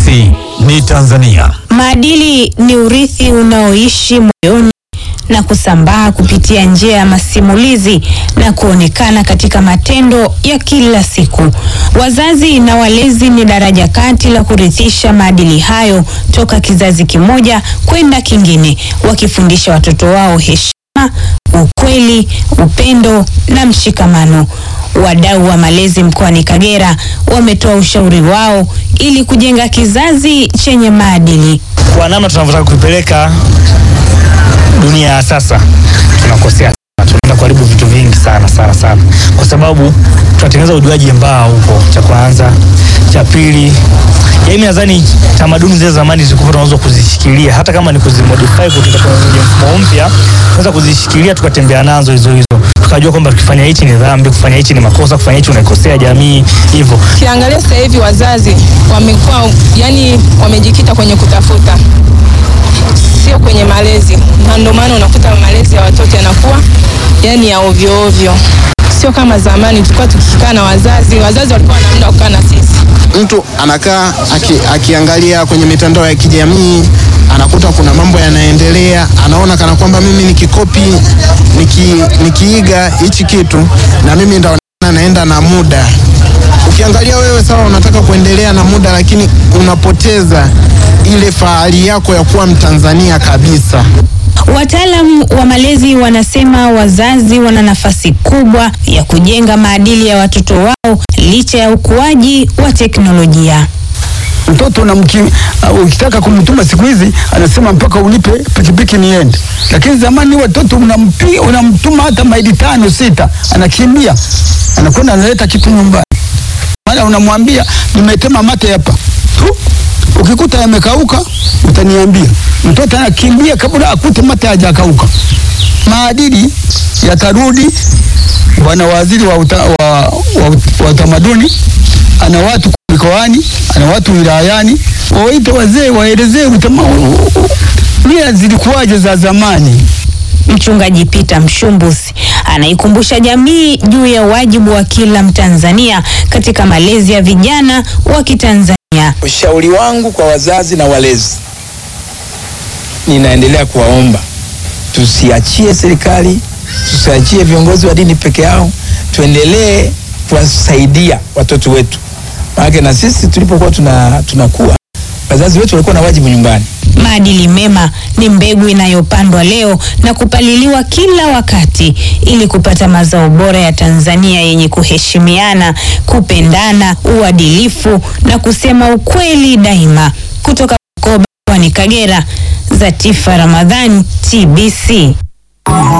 Sisi ni Tanzania. Maadili ni urithi unaoishi moyoni na kusambaa kupitia njia ya masimulizi na kuonekana katika matendo ya kila siku. Wazazi na walezi ni daraja kati la kurithisha maadili hayo toka kizazi kimoja kwenda kingine, wakifundisha watoto wao heshima, ukweli, upendo na mshikamano. Wadau wa malezi mkoani Kagera wametoa ushauri wao ili kujenga kizazi chenye maadili. Kwa namna tunavyotaka kuipeleka dunia ya sasa, tunakosea sana, tunaenda kuharibu vitu vingi sana sana sana, kwa sababu tunatengeneza ujuaji mbaya huko, cha kwanza. Cha pili, mimi nadhani tamaduni zile zamani zilikuwa tunaweza kuzishikilia, hata kama ni kuzimodify kutoka kwenye mfumo mpya, tunaweza kuzishikilia tukatembea nazo hizo hizo, tukajua kwamba tukifanya hichi ni dhambi, kufanya hichi ni makosa, kufanya hichi unaikosea jamii, hivyo Ukiangalia sasa hivi wazazi wamekuwa yani, wamejikita kwenye kutafuta, sio kwenye malezi, na ndio maana unakuta malezi ya watoto yanakuwa yani ya ovyo ovyo, sio kama zamani tulikuwa tukikaa na wazazi. Wazazi walikuwa na muda wa kukaa na sisi. Mtu anakaa aki, akiangalia kwenye mitandao ya kijamii anakuta kuna mambo yanaendelea, anaona kana kwamba mimi nikikopi niki, nikiiga hichi kitu na mimi ndo naenda na muda. Ukiangalia wewe sawa, unataka kuendelea na muda, lakini unapoteza ile fahari yako ya kuwa Mtanzania kabisa. Wataalamu wa malezi wanasema wazazi wana nafasi kubwa ya kujenga maadili ya watoto wao licha ya ukuaji wa teknolojia. Mtoto unamki, uh, ukitaka kumtuma siku hizi anasema mpaka ulipe pikipiki niende, lakini zamani watoto unampi, unamtuma hata maili tano sita, anakimbia anakwenda analeta kitu nyumbani, maana unamwambia nimetema mate hapa tu, ukikuta yamekauka utaniambia. Mtoto anakimbia kabla akute mate hajakauka. Maadili yatarudi. Bwana waziri wa, uta, wa, wa, wa utamaduni ana watu mikoani, ana watu wilayani, wawaite wazee waelezee mila zilikuwaje za zamani. Mchungaji Peter Mshumbusi anaikumbusha jamii juu ya wajibu wa kila Mtanzania katika malezi ya vijana wa Kitanzania. Ushauri wangu kwa wazazi na walezi, ninaendelea kuwaomba tusiachie serikali, tusiachie viongozi wa dini peke yao, tuendelee kuwasaidia watoto wetu, maana na sisi tulipokuwa tuna tunakuwa wazazi wetu walikuwa na wajibu nyumbani. Maadili mema ni mbegu inayopandwa leo na kupaliliwa kila wakati ili kupata mazao bora ya Tanzania yenye kuheshimiana, kupendana, uadilifu na kusema ukweli daima. Kutoka Bukoba, mkoani Kagera, Zatifa Ramadhani, TBC.